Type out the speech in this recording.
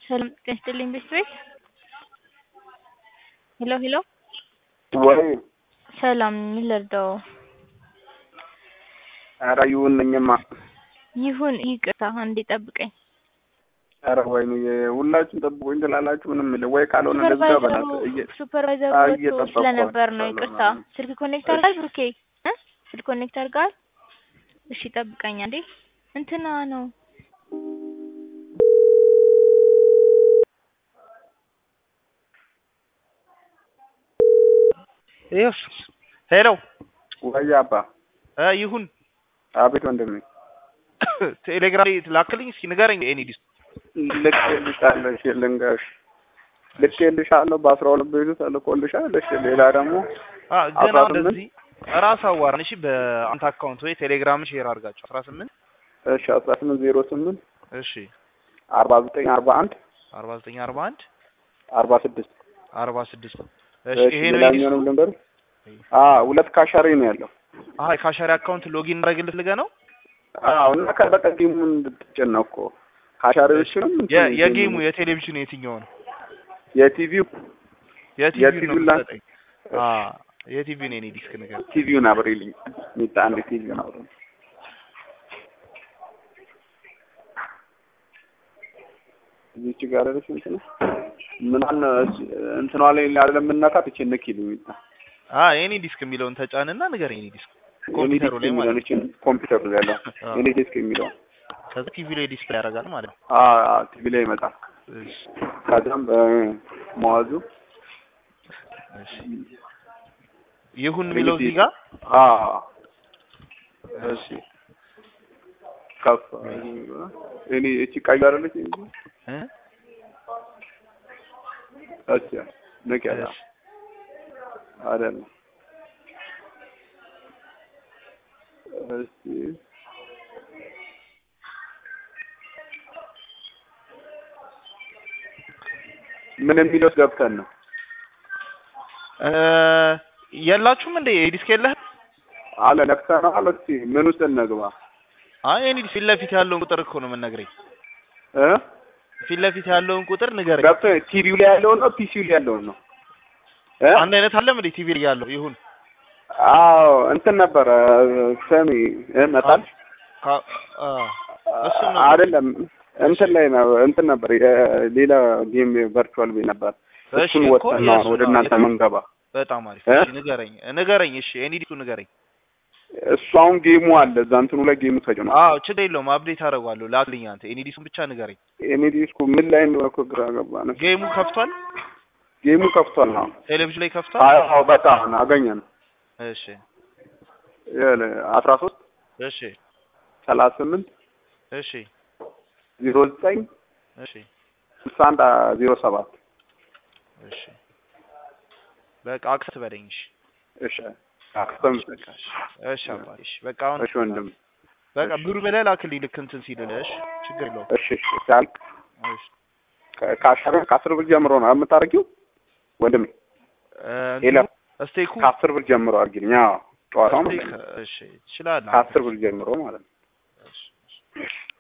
ሰላም ጤና ይስጥልኝ ቤተሰቦች። ሄሎ ሄሎ፣ ወይ ሰላም ምን ልርዳው? ኧረ ይሁን ነኝማ። ይሁን ይቅርታ፣ አንዴ ጠብቀኝ። ኧረ ወይኔ ሁላችሁም ጠብቆኝ ትላላችሁ። ምንም የለም ወይ ካልሆነ ለዛ በላት እየ- ሱፐርቫይዘሩ አዎ፣ ወጥቶ እየጠበቅኳት ስለነበር ነው። ስለሆነ ይቅርታ። ነው። ስልክ ኮኔክት አድርጋል ብሩኬ እ ስልክ ኮኔክት አድርጋል። እሺ ጠብቀኝ አንዴ። እንትና ነው ይኸውስ ሄሎ ወይ አባ እ ይሁን አቤት ወንድሜ ቴሌግራም ላይ ላክልኝ እስኪ ንገረኝ። ኤኒ ዲስ ልኬልሻለሁ። እሺ ልንገርሽ ልኬልሻለሁ። በአስራ ሁለት ቤቱ ተልኮልሻል። እሺ ሌላ ደግሞ አ ገና አስራ ስምንት እንደዚህ ራስ አዋራን እሺ፣ በአንተ አካውንት ወይ ቴሌግራም ሼር አድርጋቸው 18 እሺ አስራ ስምንት ዜሮ ስምንት እሺ አርባ ዘጠኝ አርባ አንድ 49 41 አርባ ስድስት 46 እሺ እሺ ይሄ ነው ሌላኛውንም ልንገርሽ። አዎ ሁለት ካሻሪ ነው ያለው። አይ ካሻሪ አካውንት ሎጊን እናደርግልህ ልገ ነው አዎ እና ከበቀ ጌሙን እንድትጭን ነው እኮ ካሻሪዎችንም የ- እንትን የጌሙ የቴሌቪዥኑ የትኛው ነው? የቲቪው የቲቪው ነው የቲቪው ላ- የምትሰጠኝ? አ የቲቪው ነው የኔ ዲስክ ነገር ቲቪውን አብሬልኝ ሚጣ አንድ ቲቪውን አብሬ እዚች ጋር አይደለሽ እንትን ምናምን እንትኗ ላይ አይደለም የምናካት እቺ ንኪልኝ ሚጣ አ የኔ ዲስክ የሚለውን ተጫንና ንገረኝ። የኔ ዲስክ የኔ ኮምፒውተሩ ዲስክ ላይ ማለት የሚለውን እቺን ኮምፒውተሩ ላይ ያለው አዎ። የኔ ዲስክ የሚለው ከዛ ቲቪ ላይ ዲስፕሌይ ያደርጋል ማለት ነው። አዎ ቲቪ ላይ ይመጣል። እሺ ከዛም በመዋዙ እሺ ይሁን የሚለው እዚህ ጋር አዎ እሺ ከፍ እኔ እቺ ቀይ አይደለች እንጂ እ እቺ ነቂያታ እሺ አይደለም። እስቲ ምን የሚለው ውስጥ ገብተን ነው? እ የላችሁም እንደ ዲስክ የለህ? አለ ነክተናል። እስቲ ምን ውስጥ እንግባ አይ እኔ ፊት ለፊት ያለውን ቁጥር እኮ ነው የምንነግረኝ። እ ፊት ለፊት ያለውን ቁጥር ንገረኝ። ገብተን ቲቪው ላይ ያለውን ነው ፒሲው ላይ ያለውን ነው? እ አንድ አይነት አለም እንዴ ቲቪ ላይ ያለው ይሁን አዎ እንትን ነበረ ሰሚ እ መጣል ካ- አ እሱን ነው አይደለም እንትን ላይ ነው እንትን ነበር የሌላ ጌም ቨርቹዋል ቤት ነበር። እሺ እሱን እኮ ወጥተን ነው አሁን ወደ የእሱን እናንተ ነው። መንገባ። በጣም አሪፍ። እ? እሺ ንገረኝ ንገረኝ። እሺ ኤኒ ዲስኩ ንገረኝ። እሱ አሁን ጌሙ አለ እዛ እንትኑ ላይ ጌሙ ተጭኗል። አዎ ችግር የለውም አፕዴት አደርገዋለሁ። ላክልኝ አንተ ኤኒ ዲስኩን ብቻ ንገረኝ። እኔ ዲስኩ ምን ላይ እንደሆነ እኮ ግራ ገባን። ጌሙ ከፍቷል? ጌሙ ከፍቷል ነው። ቴሌቪዥን ላይ ከፍቷል? አዎ በጣም አገኘን። እሺ አስራ ሶስት እሺ ሰላሳ ስምንት እሺ ዜሮ ዘጠኝ እሺ ስልሳ አንድ ዜሮ ሰባት እሺ በቃ አክሰት በለኝ። እሺ እሺ አክስተም በቃ እሺ እሺ አባቴ እሺ በቃ አሁን እሺ ወንድም በቃ እሺ። ብሩ በላይ ላክልኝ ልክ እንትን ሲልልህ እሺ ችግር የለውም እሺ እሺ ሲያልቅ እሺ ከ- ከአስር ከአስር ብር ጀምሮ ነው የምታደርጊው ወንድሜ? እ ሌላ ስቴኩ ከአስር ብር ጀምሮ አድርጊልኝ። አዎ ጨዋታው ማለት ስቴክ ነው። እሺ ትችላለህ ከአስር ብር ጀምሮ ማለት ነው። እሺ